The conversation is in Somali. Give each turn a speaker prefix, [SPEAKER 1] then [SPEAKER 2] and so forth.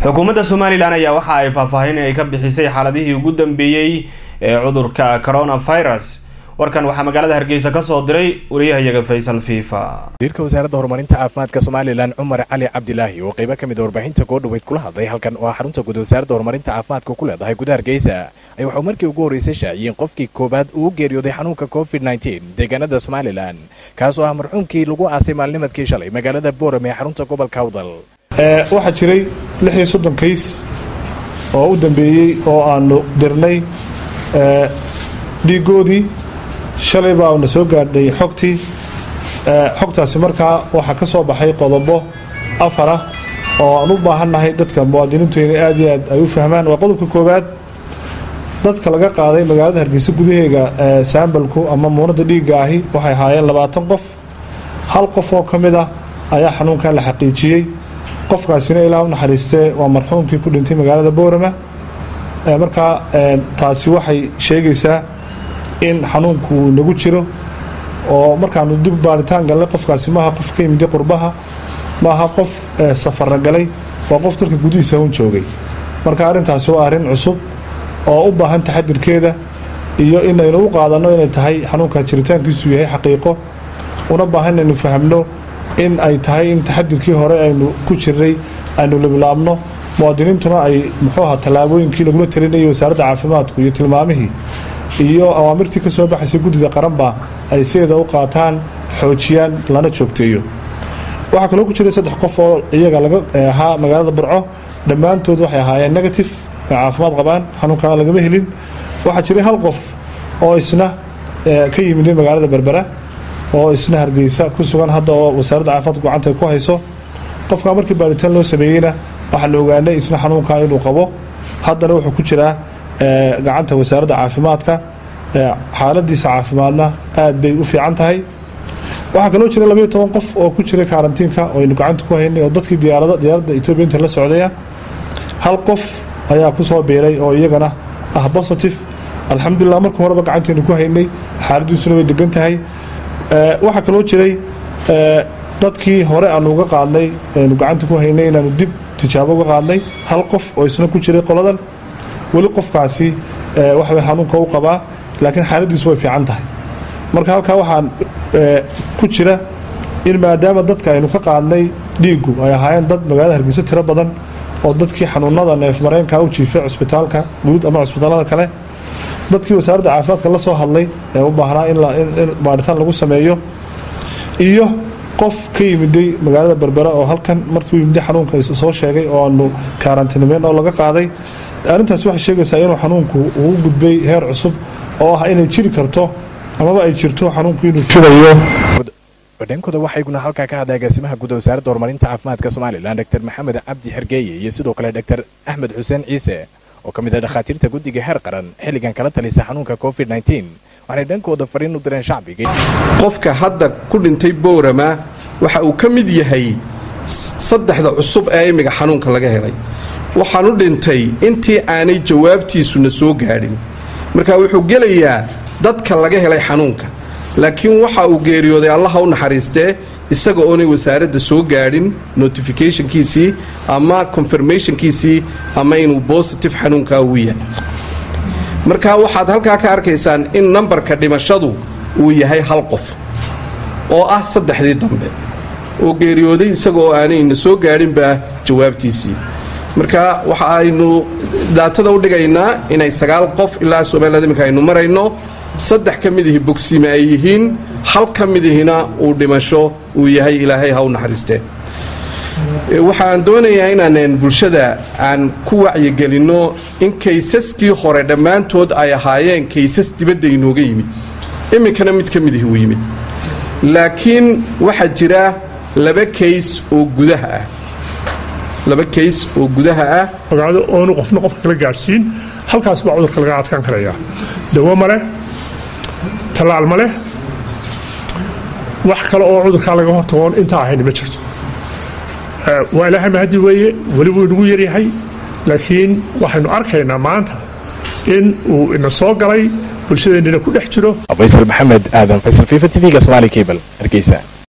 [SPEAKER 1] xukuumadda somalilan ayaa waxa ay faahfaahin ay ka bixisay xaaladihii ugu dambeeyey ee cudurka coronavirus warkan waxaa magaalada hargeysa ka soo diray wariyahayaga faysal fifa
[SPEAKER 2] wasiirka wasaaradda horumarinta caafimaadka somalilan cumar cali cabdilaahi oo qaybo ka mid a warbaahinta goodhaweyd kula hadlay halkan oo xarunta guud wasaaradda horumarinta caafimaadka ku leedahay gudaha hargeysa ay waxuu markii ugu horreysay shaaciyeen qofkii koowaad uu geeriyooday xanuunka covid nteen deegaanada somalilan kaas oo ah marxuumkii lagu aasay maalnimadkii shalay magaalada boorame ee xarunta gobolka awdal
[SPEAKER 3] waxaa jiray lix iyo soddon kays oo u dambeeyey oo aanu dirnay dhiigoodii shalay baa na soo gaadhay xogtii xogtaasi markaa waxaa ka soo baxay qodobo afara oo aan u baahannahay dadka muwaadiniintu inay aad iyo aad ay u fahmaan waa qodobka koowaad dadka laga qaaday magaalada hargeysa gudaheega saambalku ama muunadda dhiigga ahi waxay ahaayeen labaatan qof hal qof oo ka mid ah ayaa xanuunkan la xaqiijiyey qofkaasina ilaa u naxariistee waa marxuumkii ku dhintay magaalada boorama markaa taasi waxay sheegaysaa in xanuunku uu nagu jiro oo markaanu dib baaritaan galnay qofkaasi maaha qof ka yimiday qurbaha maaha qof safara galay waa qof dalka gudihiisa un joogay marka arrintaasi waa arrin cusub oo u baahan taxadirkeeda iyo inaynu u qaadanno inay tahay xanuunkaas jiritaankiisu yahay xaqiiqo una baahan inaynu fahamno in ay tahay in taxadirkii hore aynu ku jirnay aynu liblaabno muwaadiniintuna ay muxuu ahaa tallaabooyinkii lagula talinayay wasaaradda caafimaadku iyo tilmaamihii iyo awaamirtii ka soo baxaysay guddida qaranba ay sideeda u qaataan xoojiyaan lana joogteeyo waxaa kaloo ku jiray saddex qof oo iyaga laga ahaa magaalada burco dhammaantood waxay ahaayeen negative ay caafimaad qabaan xanuunkaa lagama helin waxaa jiray hal qof oo isna ka yimiday magaalada berbera oo isna hargeysa ku sugan hadda oo wasaaradda caafimaadka gacanta ku hayso qofkaa markii baaritaan loo sameeyeyna waxaa la ogaanay isna xanuunkaa inuu qabo haddana wuxuu ku jiraa gacanta wasaaradda caafimaadka xaaladiisa caafimaadna aad bay u fiican tahay waxaa kaloo jira labaiyo toban qof oo ku jiray karantiinka oo aynu gacanta ku haynay oo dadkii diyaarada diyaaradda etoobiya inta la socdaya hal qof ayaa ku soo biiray oo iyagana ah positive alxamdulilah marka horeba gacantaynu ku haynay xaaladiisuna way degan tahay waxaa kaloo jiray dadkii hore aanu uga qaadnay aynu gacanta ku haynay inaanu dib tijaabo uga qaadnay hal qof oo isna ku jiray qoladan weli qofkaasi waxbay xanuunka u qabaa laakiin xaaladiisu way fiican tahay marka halkaa waxaan ku jira in maadaama dadka aynu ka qaadnay dhiiggu ay ahaayeen dad magaalada hargeysa tiro badan oo dadkii xanuunada neefmareenka u jiifay cusbitaalka guud ama cusbitaalada kale dadkii wasaaradda caafimaadka la soo hadlay ee u baahnaa in baaritaan lagu sameeyo iyo qof ka yimiday magaalada berbera oo halkan markii u yimiday xanuunka soo sheegay oo aanu karantinimeen oo laga qaaday arrintaas waxay sheegaysaa inuu xanuunku uu gudbay heer cusub oo ah inay jiri karto amaba ay jirto xanuunku inuu fidayo
[SPEAKER 2] badheenkooda waxayguna halkaa ka hadlay agaasimaha guud wasaaradda horumarinta caafimaadka somalilan dr maxamed cabdi xergeeye iyo sidoo kale dr axmed xuseen ciise oo ka mid ah dhakhaatiirta guddiga heer qaran xilligan kala talisa xanuunka covid waxay dhankooda fariin u direen shacbiga
[SPEAKER 4] qofka hadda ku dhintay boorama waxa uu ka mid yahay saddexda cusub ee imiga xanuunka laga helay waxaan u dhintay intii aanay jawaabtiisuna soo gaadhin marka wuxuu gelayaa dadka laga helay xanuunka laakiin waxa uu geeriyooday allaha u naxariistee isaga oonay wasaaradda soo gaadhin notificationkiisii ama confirmationkiisii ama inuu bositive xanuunkaa uu yahay marka waxaad halkaa ka arkaysaan in nambarka dhimashadu uu yahay hal qof oo ah saddexdii dambe oo geeriyooday isaga oo aanayna soo gaadhinba jawaabtiisii marka waxa aynu daatada u dhigaynaa inay sagaal qof ilaa somaliland iminka aynu marayno saddex ka mid ihi bogsiime ay yihiin hal ka mid ihina uu dhimasho uu yahay ilaahay ha u naxariistee waxaan doonayaa inaanan bulshada aan ku wacyigelinno in kaysaskii hore dhammaantood ay ahaayeen kaysas dibadda inooga yimid iminkana mid ka mid ihi uu yimid laakiin waxaa jira laba kays oo gudaha ah laba kays oo gudaha ah
[SPEAKER 5] magaalada oonu qofna qofka kala gaadhsiin halkaas baa cudurka laga adkaan karayaa dawo ma leh tallaal ma leh wax kale oo cudurkaa laga hortagoon intaa ahayna ma jirto waa ilaahay mahadi weeye weli wuu inagu yaryahay laakiin waxaynu arkaynaa maanta in uu ina soo galay bulshadeennina ku dhex jiro
[SPEAKER 2] faysal maxamed aadan faysal fifa t v-ga somaali cable hargeysa